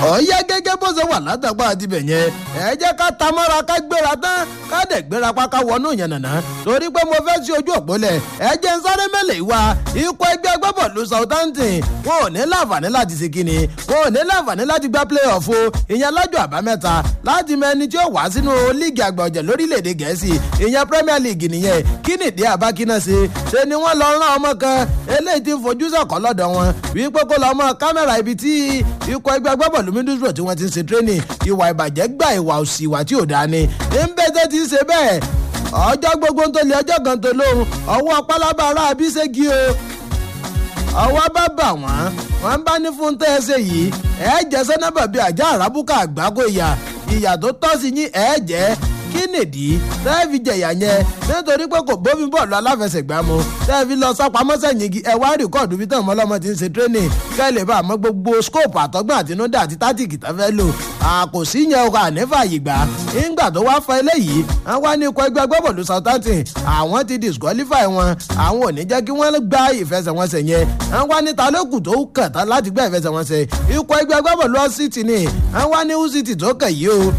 ọ̀ọ́yá gẹ́gẹ́ bó ṣe wà látàgbà àtibẹ̀ yẹn ẹ jẹ́ ká ta mọ́ra ká gbéra tán ká dẹ̀ gbéra pa ká wọnú yẹn nàná torí pé mo fẹ́ sí ojú òpó lẹ̀ ẹ jẹ́ ń sáré mẹ́lẹ̀ ìwà ikọ̀ ẹgbẹ́ agbábọ̀lù Southampton wọn ò ní láǹfààní láti ṣe kíni wọn ò ní láǹfààní láti gba play-off o ìyẹn lọ́jọ́ àbámẹ́ta láti mọ ẹni tí ó wá sínú líìgì àgbà ọ̀jẹ̀ lórílẹ̀‐èdè gẹ̀ẹ́sì ìyẹn Premier League nìyẹn kí nìdí àbákínà ṣe ṣe ni wọ́n lọ rán ọmọ kan eléyìí tí ń fojú sọ̀kọ́ lọ́dọ̀ wọn wípé kó lọ mọ kámẹ́rà ibi tí ikọ̀ ẹgbẹ́ agbábọ̀lù Middlesbrough tí wọ́n ti ń ṣe training ìwà ìbàjẹ́ gba ìwà òsì ìwà tí ò dáa ni ń bẹ́ẹ̀ tẹ́ ti ń ṣe bẹ́ẹ̀ ọjọ́ gbogbo ń tó lé ọjọ́ kan tó lóhun ọwọ́ pálábá ara àbíṣẹ́gi o ọwọ́ bá bà wọ́n wọ́n bá ní fún tẹ́ ẹ ṣe yìí ẹ jẹ́ sẹ́nẹ́bà bíi àjà àràbùkà àgbákò ìyà ìyà tó tọ́ sí yín ẹ jẹ́ kí nìdí tẹ́ẹ̀fì jẹ̀yà yẹn nítorí pé kò bófin bọ́ọ̀lù aláfẹsẹ̀gbá mu tẹ́ẹ̀fì lọ sápamọ́ sẹ́yìn igi ẹ wá rìkọ́ọ̀dù bí tẹ̀wọ́n ọlọ́mọ ti ń ṣe training kẹ́lẹ̀ bá àmọ́ gbogbo scope àtọ́gbọ́n àtinúdá àti tátìkì tó fẹ́ lò àkòsí yẹn ọkọ̀ ànífà yìí gbà ńgbà tó wá fa eléyìí wọ́n wá ní ikọ̀ ẹgbẹ́ agbábọ́ọ̀lù Southampton àwọn ti disqualify wọn àwọn ò ní jẹ́ kí wọ́n gba ìfẹsẹ̀wọnsẹ̀ yẹn wọ́n wá ní talókù tó kàn tán láti gba ìfẹsẹ̀wọnsẹ̀ ikọ̀ ẹgbẹ́ agbábọ́ọ̀lù City ni wọ́n wá ní City tó kàn yìí o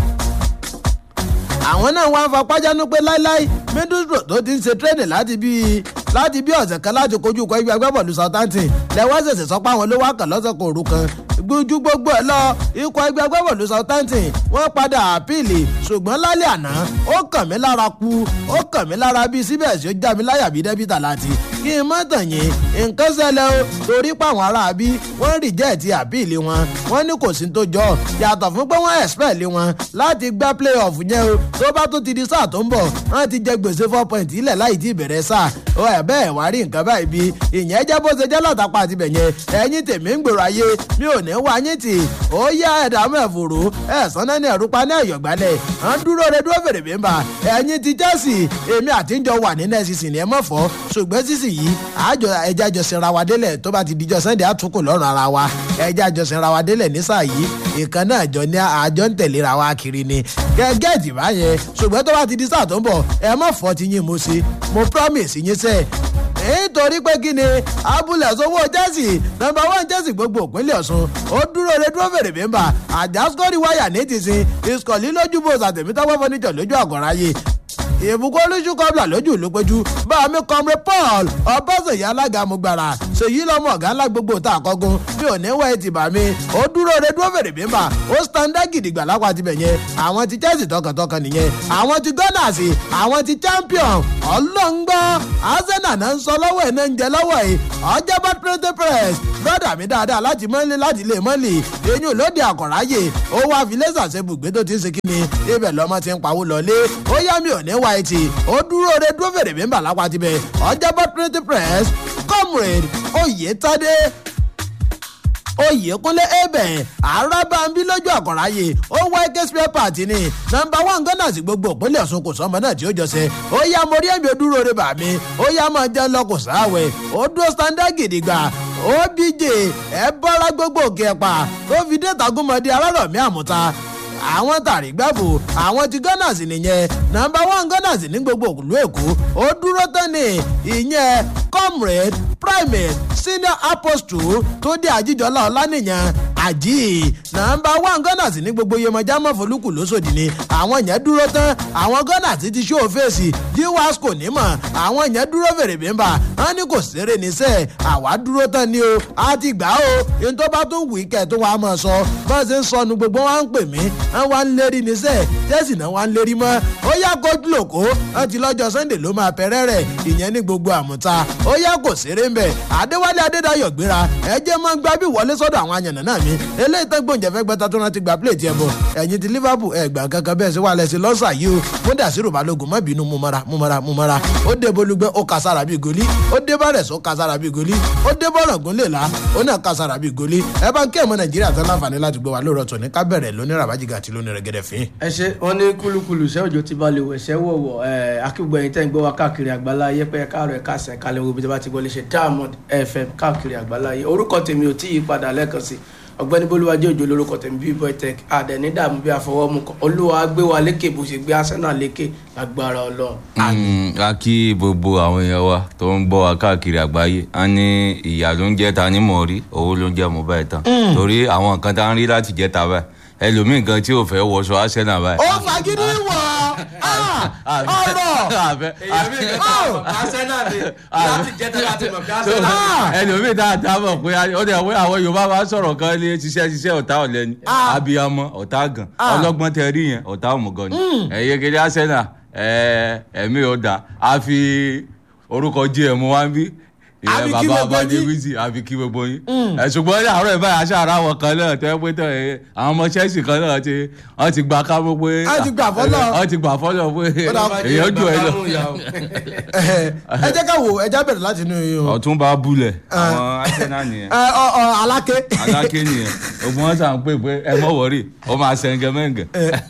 àwọn náà wá ń fa pájánú pé láíláí Middlesbrough tó ti ń ṣe tírẹ́nì láti bí láti bí ọ̀sẹ̀ kan láti kojú ikọ̀ ẹgbẹ́ agbábọ́ọ̀lù Southampton lẹ́wọ́n ṣẹ̀ṣẹ̀ sọ pé àwọn ló wá kàn lọ́sẹ̀ kan òru kan gbójú gbogbo ẹ̀ lọ ikọ̀ ẹgbẹ́ agbábọ́ọ̀lù Southampton wọ́n padà àpìlì ṣùgbọ́n lálẹ́ àná ó kàn mí lára ku ó kàn mí lára bíi síbẹ̀ sí ó já mi láyà bíi dẹ́bìtà láti kí n má tàn yín nǹkan ṣẹlẹ̀ o torí páwọn aráabí wọ́n rìjẹ́ẹ̀tì àpìlì wọn wọ́n ní kò sí tó jọ yàtọ̀ fún pé wọ́n ẹ̀spẹ̀lì wọn láti gbá play-off yẹn o tó bá tó ti di sáà tó ń bọ̀ wọ́n ti jẹ gbèsè four point ilẹ̀ láì tí ì bẹ̀rẹ̀ sáà ó ẹ̀ bẹ́ẹ̀ wá rí nǹkan báyìí bí ìyẹn jẹ́ bó ṣe jẹ́ látàpá àti bẹ̀yẹn ẹ̀yin tèmi ń gbèrò ayé mi ò ní wá yín tì ó yá ẹ̀dààmú ẹ̀fòrò ẹ̀sán náà ní ẹ̀rúpa ní ẹ̀yọ̀gbálẹ̀ à ń dúró re dúró fèrè bímbà ẹ̀yin ti Chelsea èmi àtijọ́ wà ní nẹ́ẹ̀sìsì ní ẹ mọ̀ fọ́ ṣùgbọ́n sísì yìí àjọ ẹja jọ sinra wa délẹ̀ tó bá ti dijọ́ Sunday àtúnkù lọ́rùn ara wa ẹja jọ sinra wa délẹ̀ ní sáà yìí ìkan náà jọ ní àjọ ń tẹ̀léra wa kiri ni gẹ́gẹ́ ìdìbà yẹn ṣùgbọ́n tó bá ti di sáà tó ń bọ̀ ẹ mọ̀ fọ́ ti yín mo ṣe mo promise yín sẹ́ẹ̀ nítorí pé kí ni abúlé sọwọ́ Chelsea nọ́mbà one Chelsea gbogbo òpínlẹ̀ Ọ̀ṣun ó dúró re dúró fèrè bímbà àjàsíkọ́rí wáyà ní tìsín ìsọ̀lí lójú bó sàtẹ̀mítàwọ́ fọ́nìjọ lójú àgọ́ráyé ìbùkún olóṣù kọ́bla lójú ló péjú báàmí kọ́mrẹ́ Paul ọbọ̀sẹ̀yà alága mugbara ṣèyí lọ́mọ ọ̀gá ńlá gbogbo tá a kọ́gun mi ò ní wẹ̀ ti bà mí ó dúró re dúró fèrè bímbà ó standa gidigba lápá tibẹ̀ yẹn àwọn ti Chelsea tọkàntọkàn nìyẹn àwọn ti Gunners àwọn ti champion ọlọ́ngbọ́ Arsenal náà ń sọ lọ́wọ́ ẹ̀ náà ń jẹ lọ́wọ́ ẹ̀ ọjọ́ bá pírẹ́tẹ́ press brọ́dà mi dáadáa láti mọ́lẹ̀ láti lè mọ́lẹ̀ eyín lóde àkọ̀ráyè ó wá fi lẹ́sà ṣe bùgbé tó ti ń ṣe kíni ibẹ̀ lọ́mọ ti ń pawó lọlé ó yá mi ò ní wá etí ó dúró re dúró fèrè mi ń bà lápá tibẹ̀ ọjọ́ bá pírẹ́tẹ́ press comrade Oyètádé oyèkúnlé ebè arábàmbí lójú àkọ́ráyè ó wá ike spare part ni nọ́mbà one gunners gbogbo òpínlẹ̀ ọ̀ṣun kò sọmọ náà tí ó jọṣẹ ó yá mo rí ẹ̀mí odúró rẹ bà mí ó yá máa jẹ́ lọ kò sáwẹ̀ ó dúró standard gidigba obj ẹ bọ́ra gbogbo òkè ẹ̀pà tó fi dé tagúnmọ́dé alárọ̀mí àmúta àwọn tàrí gbàbò àwọn ti gunners nìyẹn nọ́mbà one gunners ní gbogbo òkùlù èkó ó dúró tán ní ìyẹn comrade primate senior apostle tó dé àjíjọlá ọlánìyàn àjí nọ́mbà one gunners ní gbogbo iyemọjá mọ̀fọ́lùkù lóṣòdì ni àwọn yẹn dúró tán àwọn gunners ti ṣó fèsì jíwáṣkò nímọ̀ àwọn yẹn dúró fèrè bímbà wọn ní kò ṣeré níṣẹ́ àwa dúró tán ni o a ti gbà ó ohun tó bá tún wù í kẹ́ tó wàá mọ̀ sọ bọ́n ṣe ń sọnù gbogbo wọn ń pè mí wọn wá ń lérí níṣẹ́ tẹ́sí náà wá ń lérí mọ́ ó yá kojú lòkó wọn ti lọ́jọ́ sunday ló máa pẹ́rẹ́ rẹ̀ ìyẹn ní gbogbo àmúta ó yá kò ṣeré ń bẹ̀ adéwálé adédayọ̀ gbéra ẹ jẹ́ mọ́ gbá bí wọlé sọ́dọ̀ àwọn àyànnà náà mi eléyìí tó gbòǹjẹ́ fẹ́ gbẹ́ta tó rántí gba plẹ̀tì ẹ̀ bọ̀ ẹ̀yìn ti liverpool ẹ̀ gbà kankan bẹ́ẹ̀ sí wàhálẹ̀ sí lọ́sà yìí o mo dà sí rògbàlógún mọ́ bínú mu mara mu mara mu mara ó dé bolúgbẹ́ ó ka sára bíi goli ó dé bárẹ̀ ó ka sára bíi goli ó dé bọ́rọ̀ gúnlẹ̀ la ó náà ka sára bíi goli ẹ bá ń kí ẹ̀mọ́ nàìjíríà tán láǹfààní láti gbé wa lóòrọ̀ tòní ká bẹ̀rẹ̀ lóní ràbájìgà àti lóní rẹ̀gẹ̀dẹ̀ fín. ẹ ṣe wọn ní kúlúkúlù ṣé òjò ti balẹ̀ wẹ̀ ṣẹ́ wọ̀wọ̀ ẹ akígbọ̀ ẹ̀yin tẹ́ ń gbọ́ wa káàkiri àgbálá yẹpẹ́ káàrọ̀ ẹ̀ káàsẹ̀ kálẹ̀ wo bí tí a bá ti gbọ́ lè ṣe diamond fm káàkiri àgbálá yẹ orúkọ tèmi ò tí ì padà lẹ́ẹ̀kan sí ọ̀gbẹ́ni bolúwájú òjò lórúkọ tèmi bíi boytech àdẹ̀ní dààmú bí àfọwọ́mù kan olúwa gbé wa lékè bó ṣe gbé arsenal lékè lágbára ọlọ́run. Mm, a kí gbogbo àwọn èèyàn wa tó ń gbọ́ wa káàkiri àgbáyé a ní ìyá ló ń jẹ́ ta ní mọ̀ọ́rí owó ló ń jẹ́ mo báyìí tán torí àwọn nǹkan tá a ń rí láti jẹ́ ta báyìí ẹlòmíì gan tí ò fẹ́ wọṣọ arsenal báyìí. ó fagídí wọ̀ ọ́ ọ̀rọ̀ àfẹ́ èyàn mi kàn Oh! mọ̀ pé arsenal ni láti jẹ́ tẹ́lá ti mọ̀ pé arsenal ni. Ah! ẹlòmíì tá a ta mọ̀ pé ó dẹ̀ wé àwọn yorùbá máa ń sọ̀rọ̀ kan lé ṣiṣẹ́ ṣiṣẹ́ ọ̀tá ọ̀lẹ́ni Ah! abiyamọ ọ̀tá gan Ah! ọlọ́gbọ́n tẹ rí yẹn ọ̀tá òmùgọ̀ ni ẹ̀yẹ gẹ́gẹ́ arsenal ẹ̀ ẹ̀mí ọ̀dà a fi orúkọ gm wá ń bí A fi kí ìyẹn bàbá gbogbo abadé yín. wíìsì a fi kí gbogbo yín ẹ̀ ṣùgbọ́n ní àárọ̀ ìbáyà aṣọ ara wọn kan náà tẹ́ pé tán ẹ̀ àwọn ọmọ chelsea kan náà ti wọ́n ti gba kámú pé Wọ́n ti gbà fọ́lọ́. wọ́n ti gbà fọ́lọ́ pé Ó dà- èèyàn jù ẹ lọ ẹ jẹ́ ká wò ẹ já bẹ̀rẹ̀ láti inú yín o. ọ̀túnba bulẹ̀ àwọn arsenal nìyẹn ẹ ọ ọ aláké aláké nìyẹn ogun wọn sàn pé pé ẹ mọ wọrí ó máa sẹńgẹ mẹǹgẹ.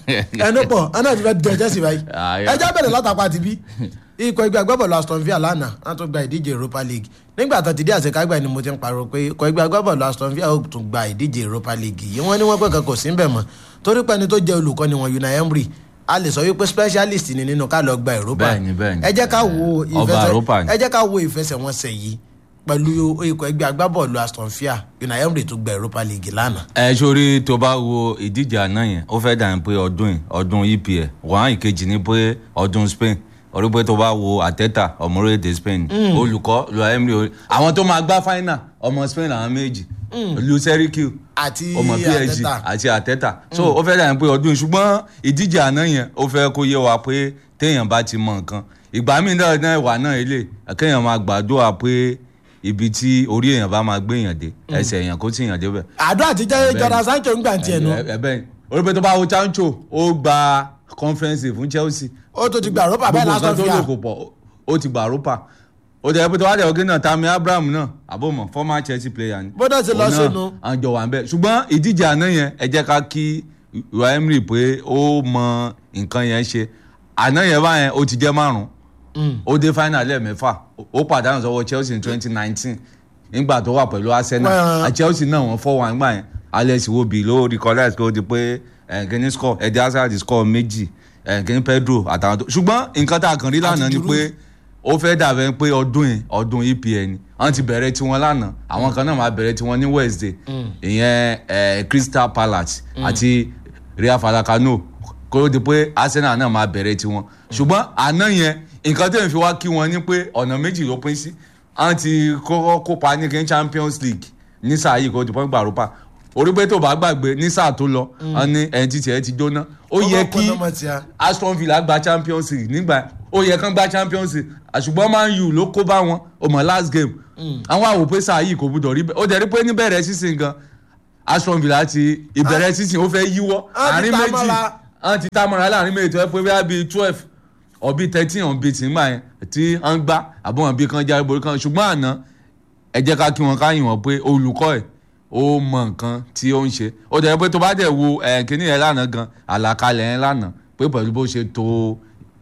ẹnu pọ̀ ẹnu àti fẹ́ jẹ jẹ́sì báyìí Ah, ẹ yeah. já bẹ̀rẹ̀ látàpá ti bí ikọ̀ ẹgbẹ́ agbábọ̀lù Aston Villa lánàá wọ́n tún gba ìdíje Europa League nígbà tó ti dé àṣekágbà ni mo ti ń pariwo pé ikọ̀ ẹgbẹ́ agbábọ̀lù Aston Villa ó tún gba ìdíje Europa League yìí wọ́n ní wọ́n pẹ́ kan kò sí ń bẹ̀ mọ́ torí pé ẹni tó jẹ́ olùkọ́ni wọn Unai Emery a lè sọ wípé specialist ni nínú ká lọ gba Europa Bẹ́ẹ̀ni, bẹ́ẹ̀ni. ẹ jẹ́ ká wo Ọba Europa ni. ẹ jẹ́ ká wo ìfẹsẹ̀wọnsẹ̀ yìí pẹ̀lú ikọ̀ ẹgbẹ́ agbábọ̀lù Aston Villa Unai Emery tún gba Europa League lánàá ẹ sórí tó bá wo ìdíje àná yẹn ó fẹ́ dàn pé ọdún yìí ọdún EPL wọ́n ìkejì ní pé ọdún Spain orí pé tó bá wo Arteta ọmọ orílẹ̀-èdè Spain olùkọ́ lu Emery orí àwọn tó máa gbá final ọmọ Spain làwọn méjì Luis Enrique àti ọmọ PSG Arteta. àti Arteta so ó fẹ́ dàn pé ọdún yìí ṣùgbọ́n ìdíje àná yẹn ó fẹ́ kó yé wa pé téèyàn bá ti mọ nǹkan ìgbà míì náà náà wà náà ilé kéèyàn máa gbàdúrà pé ibi tí orí èèyàn bá máa gbé èèyàn dé ẹsẹ̀ èèyàn kó tí èèyàn débẹ̀ àdó àtijọ́ Jordan Sancho ń gbà tiẹ̀ nu ẹbẹ orí pé tó bá wo Sancho ó gba conference fún Chelsea ó tó ti gba Europa bẹ́ẹ̀ gbogbo lásán nǹkan tó fi lò hàn kò pọ̀ ó ti gba Europa ó jẹ́ pé tó wá dẹ̀ ọ̀gẹ́ náà Tammy Abraham náà àbọ̀mọ̀ former Chelsea player ni Bọ́dọ̀ ti lọ Òun náà, sínú. à ń jọ wà ń bẹ̀ ṣùgbọ́n ìdíje àná yẹn ẹ jẹ́ ká kí Unai Emery pé ó mọ nǹkan yẹn ṣe àná yẹn báyẹn ó ti jẹ́ márùn-ún ó dé final lẹ́ẹ̀mẹ́fà ó pàdánù sọ́wọ́ Chelsea ní twenty nineteen nígbà tó wà pẹ̀lú Arsenal Wọ́n- à Chelsea náà wọ́n fọ́ wọn gbà yẹn Alex Iwobi ló recollect kó di pé ẹ̀ǹkìní score ẹ̀dí Hazard score méjì ẹ̀ǹkìní Pedro àtàwọn tó ṣùgbọ́n nǹkan tá a kàn rí lánàá ni Giroud. pé ó fẹ́ dàbẹ̀ pé ọdún yìí ọdún EPL ni wọ́n ti bẹ̀rẹ̀ tiwọn lánàá àwọn kan náà máa bẹ̀rẹ̀ tiwọn ní Wednesday ìyẹn eh, Crystal Palace àti Real Falcao kó di pé Arsenal náà máa bẹ̀rẹ̀ tiwọn ṣùgbọ́n àná yẹn nǹkan tẹ̀ ń fi wá kí wọn ni pé ọ̀nà méjì ló pín sí wọ́n ti kọ́kọ́ kópa ní kí Champions League ní sáà yìí kó di pọ́n gbà rúpa orí pé tó bá gbàgbé ní sáà tó lọ wọ́n ní ẹni tí tiẹ̀ ti jóná ó yẹ kí kọ́nà mọ́ ti a. Aston Villa gba Champions League nígbà ó yẹ kán gba Champions League àṣùgbọ́n Man U ló kó bá wọn ó mọ̀ last game àwọn àwò pé sáà yìí kò gbúdọ̀ rí bẹ́ẹ̀ ó dẹ̀ rí pé níbẹ̀rẹ̀ sísìn gan Aston Villa ti ìbẹ̀rẹ̀ sísìn ó fẹ́ yíwọ́ Á ti àárín ta méjì mọ́ra. wọ́n ti tá mọ́ra láàrin méjì tó yẹ pé bíi bíi twelve ọ̀bí thirteen ọ̀bí tì ń gbà yẹn tí wọ́n gbá àbọ̀ wọn bí kan jáde borí kan ṣùgbọ́n àná ẹ jẹ́ ká kí wọn ká yìn wọ́n pé olùkọ́ ẹ̀ ó mọ nǹkan tí ó ń ṣe ó dẹ̀ pé tó bá dẹ̀ wo ẹ̀ kíní yẹn lánàá gan àlàkalẹ̀ yẹn lánàá pé pẹ̀lú bó ṣe tó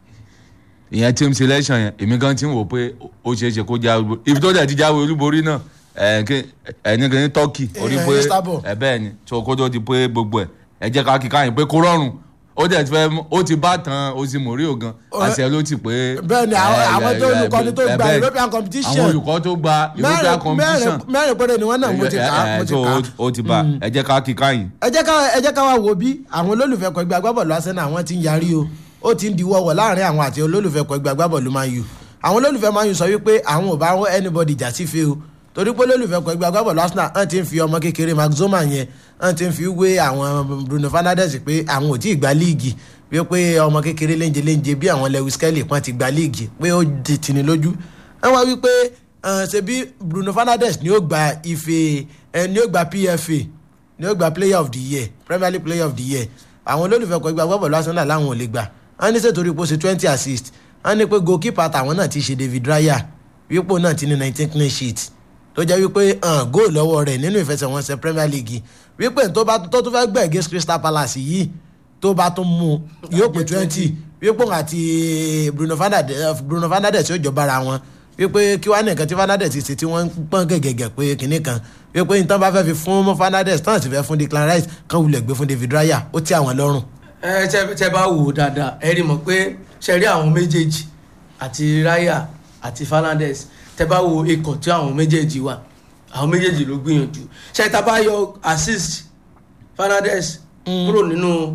ìyẹn team selection yẹn èmi gan ti ń wò pé ó ṣeé ṣe kó jáwé olúborí ibi tó dẹ̀ ti jáwé olúborí náà ẹ̀ kí- ẹ̀ ní kíní Turkey orí Eh, pé Istanbul. ẹ̀ bẹ́ẹ̀ ni tó kó tó di pé gbogbo ẹ̀ ẹ jẹ́ ká kí káyìn pé kó rọrùn ó dẹ̀ ti fẹ́ mú- ó ti bá tan ozi morio gan Ọ̀rẹ́- àṣẹ ló ti pé. bẹ́ẹ̀ ni àwọn ẹ, àwọn ẹ, tó ẹ, olùkọ́ni tó ẹ, gba bẹ́ẹ̀ ni. European competition àwọn olùkọ́ tó gba European mẹ́rin competition mẹ́rin mẹ́rin péré ni wọ́n náà mo ti kà á ẹ, mo ti so kà á. ó ti bá ẹ jẹ́ ká kí káyìn. ẹ jẹ́ ká ẹ jẹ́ ká wá wo bí àwọn olólùfẹ́ kọ ẹgbẹ́ agbábọ̀lù Arsenal àwọn ti ń yarí o ó ti ń di wọ́wọ́ láàrin àwọn àti olólùfẹ́ kọ ẹgbẹ́ agbábọ̀lù Man U àwọn olólùfẹ́ Man U sọ wípé àwọn ò bá wọn anybody jà sí fe o torí pé olólùfẹ́ kọ ẹgbẹ́ agbábọ̀lù Arsenal hàn ti ń fi ọmọ kékeré Mark Zoma yẹn hàn ti ń fi wé àwọn Bruno Fernandes pé àwọn ò tí ì gba líìgì bí ó pé ọmọ kékeré léńje léńje bí àwọn Lewis Kelly pọ́n ti gba líìgì pé ó di tìní lójú wọ́n wá wípé eh, ṣebí Bruno Fernandes ni ó gba ife eh, ni ó gba PFA ni ó gba player of the year premier league player of the year àwọn olólùfẹ́ kọ ẹgbẹ́ agbábọ̀lù arsenal làwọn ò lè gbà wọ́n ní sètò ipò ṣe twenty assist wọ́n ní pé goalkeeper tàwọn náà ti ṣe david raya wípò náà ti ní nineteen clean sheet tó jẹ́ wípé hàn góòlù lọ́wọ́ rẹ̀ nínú ìfẹsẹ̀wọnsẹ̀ premier league wípé tó bá tó tún fẹ́ gbẹ̀ against crystal palace yìí tó bá tún mú yóò pé twenty wípé òun àti bruno fernandes bruno fernandes yóò jọ bára wọn wípé kí wàá nìkan tí Fernandes ti ṣe tí wọ́n ń pọ́n gẹ̀gẹ̀gẹ̀ pé kinní kan wípé nítorí bá fẹ́ fi fún mọ́ Fernandes tán sì fẹ́ fún Declan Rice kan wulẹ̀ gbé fún David Raya ó tẹ́ àwọn lọ́rùn. ẹ tẹ tẹ bá wò ó dáadáa ẹ rí mọ̀ pé ṣe rí àwọn méjèèjì àti Raya àti Fernandes tẹ bá wo ikọ̀ tí àwọn méjèèjì wà àwọn méjèèjì ló gbìyànjú ṣe tá a bá yọ assist Fernandes kúrò nínú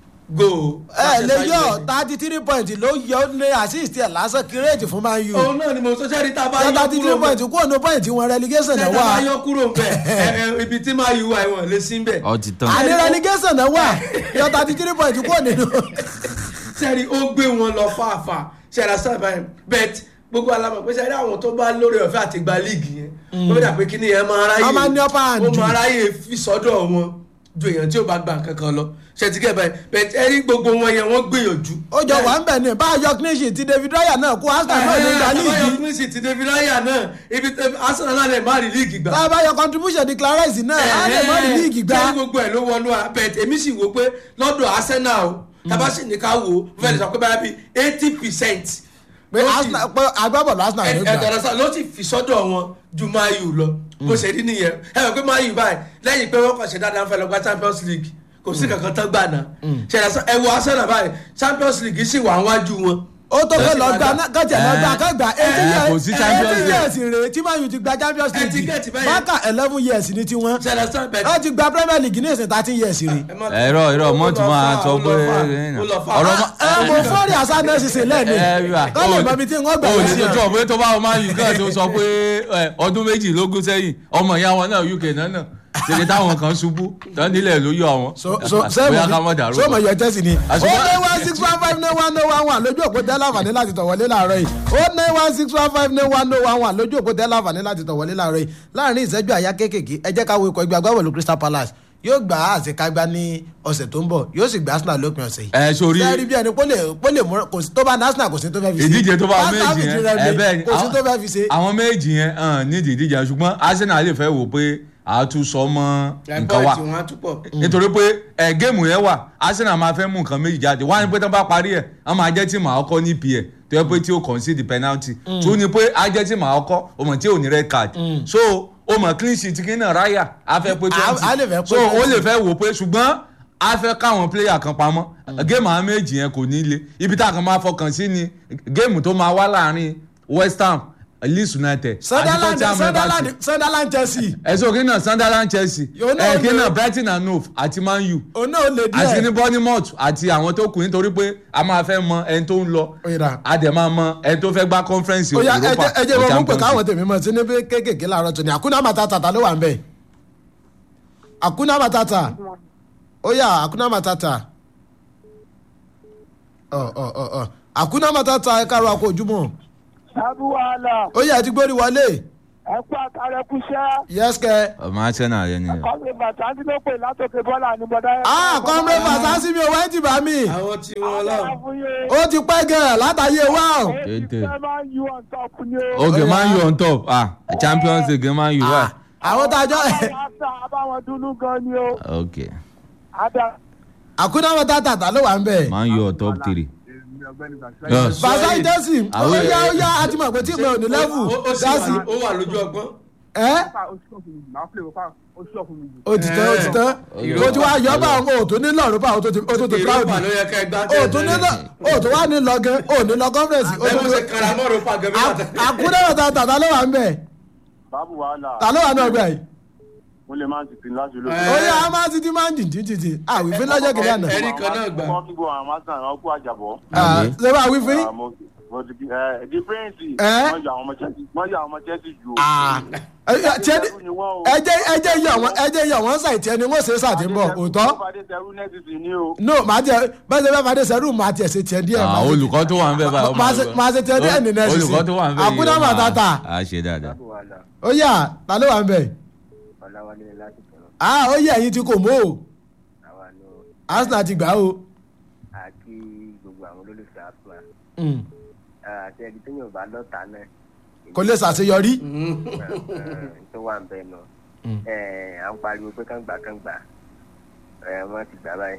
goal ẹ lè Manchester yọ United. thirty three point ló yọ ní assist ẹ̀ lásán kírèjì fún Man U òun náà ni mo sọ ṣe rí tá a bá yọ thirty three kúrò point kúrò ní point wọn relegation náà ṣe tá a bá wà yọ kúrò bẹ́ẹ̀ ibi tí máa yù wá ìwọ̀n lé sí bẹ́ẹ̀. ọ ti tán. àní relegation náà wà yọ thirty three point kúrò nínú. sẹ́ẹ̀rì ó gbé wọn lọ fàáfàá ṣẹ̀rà sábà yẹn bẹ́ẹ̀ gbogbo alamọ̀ pé sẹ́ẹ̀rì àwọn tó bá lórí ọ̀fẹ́ àti gba líìgì yẹn ó bẹ́ẹ̀ dà pé kí ni yẹn máa ráyè Wọ́n máa ní upper hand ó jù. máa ráyè fi sọ́dọ̀ wọn ju èèyàn tí ò bá gba nǹkan kan lọ ṣètìkẹ́ báyìí bẹ́ẹ̀ ẹ̀rí gbogbo wọn yẹn wọ́n gbìyànjú. ó jọ wà ń bẹ̀ ní bá a yọ clean ti David Raya náà kó Arsenal náà ní ìgbà líìgì àbáyọ prince ti David Raya náà ibi Arsenal náà lè má rí líìgì gbà. bá a bá yọ contribution Declan Rice náà á lè mọ́ ní líìgì gbá. ṣé gbogbo ẹ̀ ló wọnú ara bẹ́ẹ̀ èmi sì wò pé lọ́dọ̀ Arsenal o tábà sì ní ká wò ó fẹ́ẹ́ lè sọ pé báyà bíi eighty percent pé Arsenal pé agbábọ̀lù Arsenal ló gbà. ẹ̀ẹ́dọ̀rọ̀sá ló ti fi sọ́dọ̀ wọn ju Man U lọ bó ṣe rí nìyẹn ẹ mọ̀ pé Man U báyìí lẹ́yìn pé wọ́n kàn ṣe dáadáa ń fẹ́ lọ gba Champions League kò sí kankan tán gbà náà ṣẹlẹ̀ ẹ wo Arsenal báyìí Champions League sì wà níwájú wọn. ó tó fẹ́ lọ gba kọ́jà lọ gba kọ́gbà eighteen Eh, kò sí Champions eighteen League. years rèé tí Man U ti gba Champions Eh, ti League get báyìí. bákà eleven years ni tiwọn ṣẹlẹ̀ sọ bẹ́ẹ̀ wọ́n ti gba Premier League ní ìsìn thirteen years rèé. ẹ̀rọ ẹ̀rọ mọ́tò máa sọ pé ọ̀rọ̀ ma- ẹ mo fọ́ọ̀rì àṣà náà ṣiṣẹ́ lẹ́ẹ̀ni ẹ̀rọ kọ́ lè mọ ibi tí wọ́n gbà o wọ́n ní sí tó ọ. tọ̀ pé tó bá wọn máa yù kàn tó sọ pé ẹ, ọdún méjìlélógún sẹ́yìn ọmọ ìyá wọn náà UK náà náà ṣèlè táwọn kan ṣubú tán nílẹ̀ ló yọ wọn so so bóyá ká mọ̀ dàrú. so mo yọ Chelsea ni ó Àṣùgbọ́n- ní one six one five nine one oh one one lójú òpó tẹ́lá àǹfààní láti tọ̀ wọlé láàárọ̀ yìí ó ní one six one five nine one oh one one lójú òpó tẹ́lá àǹfààní láti tọ̀ wọlé láàárọ̀ yìí láàrin ìṣẹ́jú àyá kéékèèké ẹ jẹ́ ká wo ikọ̀ ẹgbẹ́ agbábọ̀lù Crystal Palace yóò gbà á àṣekágbá ní ọ̀sẹ̀ tó ń bọ̀ yóò sì gbà Arsenal lópin ọ̀sẹ̀ yìí. ẹ sórí sẹ́ẹ̀rí bí ẹni pólè pólè mú kò sí tó bá ní Arsenal kò sí tó fẹ́ fi ṣe. ìdíje tó bá wọn Arsenal méjì fi yẹn tirẹ̀ ẹ lé, bẹ́ẹ̀ ni kò sí tó fẹ́ fi ṣe. àwọn méjì yẹn hàn nídìí ìdíje yẹn ṣùgbọ́n Arsenal lè fẹ́ wò pé àtúnṣọ mọ́ nǹkan wa pọ́ìntì wọn á túpọ̀. nítorí pé ẹ géèmù yẹn wà Arsenal máa fẹ́ mú nǹkan méjì jáde wá ní pé tán bá parí ẹ̀ wọ́n máa jẹ́ tí màá kọ́ ní pa tó yẹ pé tí ó concede penalty tún ní pé á jẹ́ tí màá kọ́ o mọ̀ tí ò ní red card so o mọ̀ clean sheet kí náà ráyà á fẹ́ pé A- a lè fẹ́ pé twenty so o 20. lè fẹ́ wò pé ṣùgbọ́n a fẹ́ káwọn player kan pamọ́ géèmù àwọn méjì yẹn kò ní le ibi tá a kan máa fọkàn sí ni géèmù tó máa wá láàrin West Ham Leeds United àti Sunderland Tottenham Sunderland Hotspur Sunderland Chelsea ẹ̀sọ́ kí náà Sunderland Chelsea Yóò náà ẹ̀ kí lè- náà Brighton and Hove àti Man U òun náà lè díẹ̀. àti ní Bournemouth àti àwọn tó kù nítorí pé a máa fẹ́ mọ ẹni tó ń lọ Ó yẹra. a dẹ̀ máa mọ ẹni tó fẹ́ gbá conference ó yá Europa ẹjẹ ẹjẹ or wọn mú pé Champions káwọn League. tèmi mọ sí níbi kéékèèké làárọ̀ tó ní àkúnná matata ta ló wà ń bẹ àkúnná matata ó yá àkúnná matata ọ ọ ọ ọ àkúnná matata ẹ káàárọ̀ àkó ojúmọ́ sábú wàhálà ó yá ẹ ti gbórí wọlé ẹkú àtàrẹ kúṣẹ́ yẹsẹ ọmọ Arsenal yẹn nìyẹn. kọ́mi bàtà tí ló pè látòkè bọ́là ní bọ́dá yẹn. ah kọ́mrẹ́ fàtàsí mi ò wáyé ti bá mi àwọn tí wọn ọlọ́run lọ. fún yín. ó ti pẹ́ gan-an látàyè wá o. Kéde. eighty seven you on top ni o. ok Ó yá. Man U on top ah Champions League Man U wà. àwọn tájọ́ Arsenal abáwọn dúnú gan ni o. ok ada àkúnná matata ta ló wà ń bẹ Man U on top three. Yes. fàṣà ìdẹ́sì ó Àwọn- yá ó yá àti mọ̀ pé tí mi ò ní lẹ́fù ó ó sì dásì wà ó wà lójú ọgbọ́n. ẹ́ ó ti tán ó ti tán ó ti wá yọ bá àwọn òtún ní lọ́rùn bá òtún ti òtún ti proud Europa ló yẹ ká ẹ gbá òtún ní lọ òtún wá ní lọ gan òní lọ conference ẹ bó ṣe kara mọ́ Europa gan bí wọ́n tẹ. àkúnná matata ta ló wà ń bẹ báàbù wàhálà ta ló wà ní ọgbà yìí mo lè máa ń tètè láti lóko. Ẹ. ó yá a máa ti ti máa ń jìn jìn jìn àwìfín lọ́jọ́ kìnìún àná Ẹ̀rí kan náà gbà. wọ́n kí gbọ́ àwọn másán àwọn kú àjàbọ̀. Ah, ṣé bá àwìfín Ah, mo- mo ti kí- ẹ, di prince Ẹ? wọ́n yọ àwọn ọmọ Chelsea wọ́n yọ àwọn ọmọ Chelsea jù. ẹjẹ ẹjẹ yọ wọn ẹjẹ yọ wọn ṣàìtì ẹni wọn ṣe é ṣàtìmọ̀ òótọ́ Fadé Tẹrú nẹ́ẹ̀sì sì ní o. no màá jẹ bẹ́ẹ̀ ṣe fẹ́ fàdé sẹ́rù màá tiẹ̀ ṣe tiẹ̀ díẹ̀ Ah, màá ṣe- olùkọ́ tó wà ń bẹ̀ báyìí. máa ṣe- máa ṣe tiẹ̀ díẹ̀ nínú ẹ̀sìn sí. olùkọ́ tó wà ń bẹ̀ yìí. Àkúnná ó máa- matata. a ṣe dáadáa. báàbù wàhálà ó yá ta ló wà ń bẹ̀ ọ̀làwálé láti sọ̀rọ̀ ah ó yẹ ẹ̀yin tí kò mọ́ o àwa ló Arsenal ti gbà o àti gbogbo àwọn olólùfẹ́ àpá Mm. àti ẹni tó yàn bá lọ́ta náà. kò lè ṣàṣeyọrí tó wà ń bẹ nù. à ń pariwo pé kán gbà kán gbà ẹ wọ́n ti gbà báyìí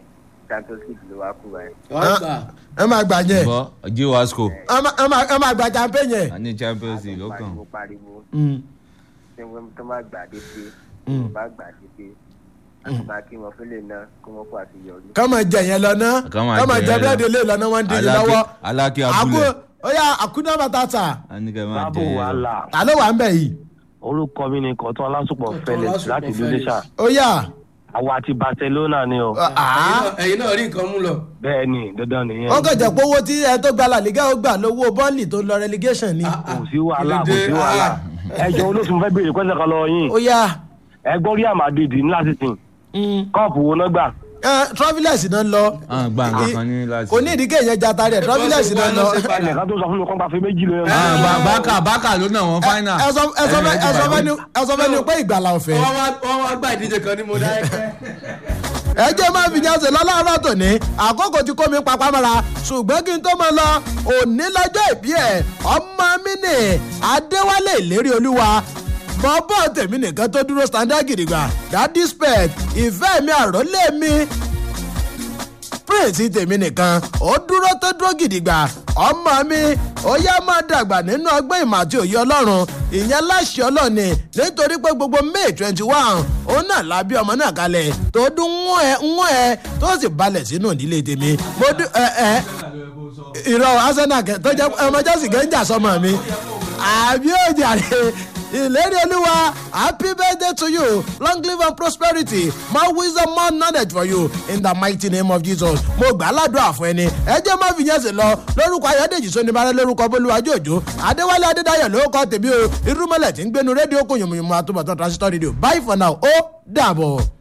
champions league ló wá kú báyìí. wọ́n gbà ẹ máa gbà yẹn bọ́ jí wasco ẹ má- ẹ máa ẹ máa gbà champagne yẹn. a ní champions league lọ́kàn pariwo pariwo Mm. tí wọ́n tó má gbà dé pé tó bá gbà dé pé àtúbà kí wọ́n fẹ́lẹ̀ náà kó wọ́n kó àṣeyọrí. kọ́ máa jẹ yẹn lọ ná Kọ́ máa kọ́ máa jẹ jẹ yẹn lọ. búrẹ́dì lé lọ́nà wọn dín in Aláké- lọ́wọ́. aláké àkú abúlé ó yà àkúná bàtàtà a ní kẹ́ máa báàbò jẹ yẹn lọ. wàhálà ta ló wà ń bẹ̀ yìí. orúkọ mi ni kọ̀tún ọlásùpọ̀ Kọ̀tún felix Ọlásùpọ̀ láti ìlú Felix. iléṣà ó yà àwa àti barcelona ni o àá Ẹ̀yin náà- ẹ̀yin náà rí nǹkan mú lọ. bẹ́ẹ̀ ni dandan nìyẹn ó kàn jẹ́ pé owó tí ẹ tó gba La Liga ó gbà lówó bọ́ọ̀lì tó lọ relegation ni. kò sí wàhálà kò Kí ló sí dé? wàhálà Ah. ẹjọ olóṣù fẹ́ béèrè pẹ́sẹ̀ kan lọ yín ó yà ẹ gbọ́ rí àmàdìdì ńlá sísìn kọ́ọ̀pù wo náà gbà travelers náà lọ. Ah, gba nǹkan kan ní láti. kò ní ìdíkẹ́ yẹn jata rẹ̀ travelers náà lọ. ẹnìkan tó sọ fún mi kọ́ gba fi méjì lóyún Ah, Ba- bákà bákà ló náà wọ́n fáínà. ẹ sọ ẹ sọ fẹ́- ẹ sọ fẹ́ ni- ẹ sọ fẹ́ ni pé ìgbàlà ọ̀fẹ́. wọ́n wá wọ́n wá gba ìdíje kan ní mo dá ẹgbẹ́. ẹ jẹ́ máa fi jáde lọ́láàárọ̀ tòní àkókò tí kò mí papá mọ́ra ṣùgbọ́n kí n tó mọ lọ òní lọ́jọ́ ìbí ẹ̀ ọmọ mi nì adéwálé ìlérí olúwa bọ́bọ́ tèmi nìkan tó dúró standard gidigba dadi spec ìfẹ́ mi àròlé mi prince tèmi nìkan ó dúró tó dúró gidigba ọmọ mi ó yá máa dàgbà nínú ọgbẹ́ ìmọ̀ àti òye ọlọ́run ìyẹn láṣẹ ọlọ́ọ̀ni nítorí pé gbogbo may twenty one òun náà la bí ọmọ náà kalẹ̀ tó dún ń ẹ ń ẹ tó sì balẹ̀ sínú ìdílé tèmi mo dún ẹ ẹ ìrọ̀ arsenal kẹ tó jẹ́ ọmọ jẹ́sì kẹ́ ń jà sọmọ mi àbí òjàre ìlérí olúwa happy birthday to you long live and prosperity more wisdom more knowledge for you in the mighty name of jesus mo gbà á ládùúrà fún ẹni ẹ jẹ́ má fi yẹn sí lọ lórúkọ ayọ́dèjì sóníbàárẹ̀ lórúkọ bólúwájú òjò adéwálé adédáyọ̀ lórúkọ tèmi o irúmọlẹ̀ tí ń gbénu rédíò kò yùmùyùmù àtúbọ̀tán transistor radio bye for now ó dàbọ̀.